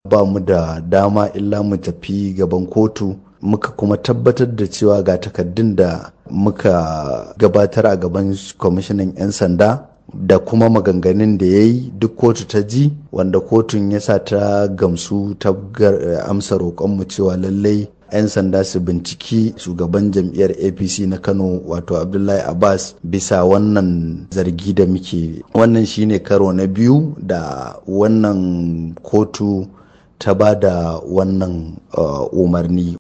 ba mu da dama illa mu tafi gaban kotu muka kuma tabbatar da cewa ga takaddun da muka gabatar a gaban kwamishinan 'yan sanda da kuma maganganun da ya yi duk kotu ta ji wanda kotun ya sa ta gamsu ta amsa roƙonmu cewa lallai 'yan sanda su binciki shugaban jam'iyyar apc na kano wato abdullahi abbas bisa wannan zargi da muke wannan shine karo na biyu da wannan kotu ta ba da wannan uh, umarni